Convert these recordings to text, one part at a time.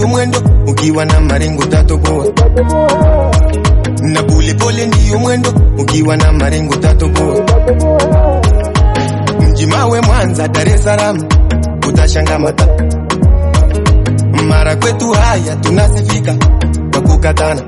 ndiyo mwendo, ukiwa na maringo tatoboa. Na polepole ndiyo mwendo, ukiwa na maringo tatoboa. Mji mawe Mwanza, Dar es Salaam, utashanga mata. Mara kwetu haya tunasifika kwa kukatana.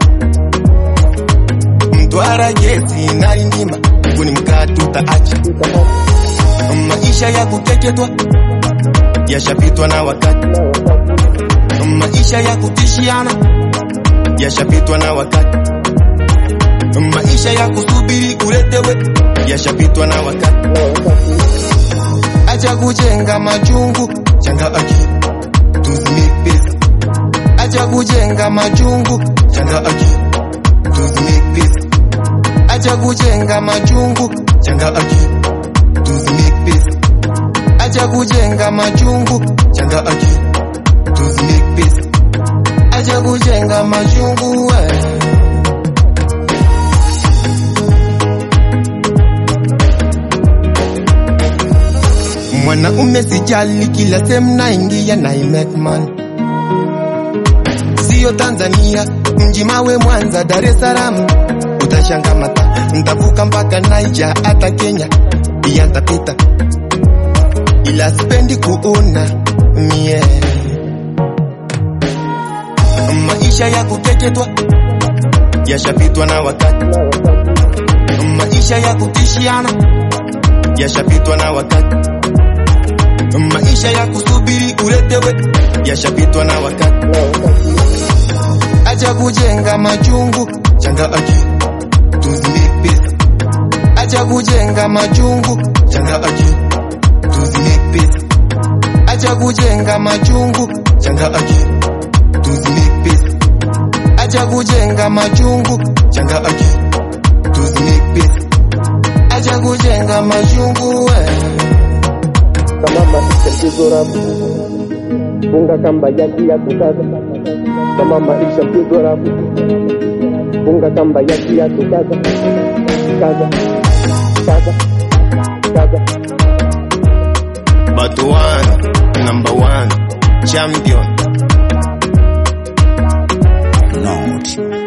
Mtwara, Gesi na Lindima, kuni mkaa tutaacha. Maisha ya kukeketwa yashapitwa na wakati. Maisha ya kutishiana yashapitwa na wakati. Maisha ya kusubiri uletewe yashapitwa na wakati. Acha kujenga majungu, changa akili tuzimake pesa. Acha kujenga majungu, changa akili tuzimake pesa. Acha kujenga majungu, changa akili tuzimake pesa. Acha kujenga majungu, changa akili tuzimake pesa. Acha kujenga majungu we. Mwanaume sijali, kila sehemu naingia na I make money. Sio Tanzania, mji mawe Mwanza, Dar es Salaam, utashanga mata, ntavuka mpaka Niger, hata Kenya pia ntapita, ila sipendi kuona mie maisha ya kukeketwa yashapitwa na wakati, maisha ya kutishiana yashapitwa na wakati, maisha ya kusubiri uletewe yashapitwa na wakati. Acha kujenga majungu, changa akili tuzimake pesa. Acha kujenga majungu, changa akili tuzimake pesa. Acha kujenga majungu, changa akili tuzimake pesa. Acha kujenga majungu, changa akili tuzimake pesa. Acha kujenga majungu we. Kamama isha mpigo rafu, funga kamba yaki ya kukaza. Kamama isha mpigo rafu, funga kamba yaki ya kukaza. Kaza, kaza, kaza. But one, number one, champion. Lord.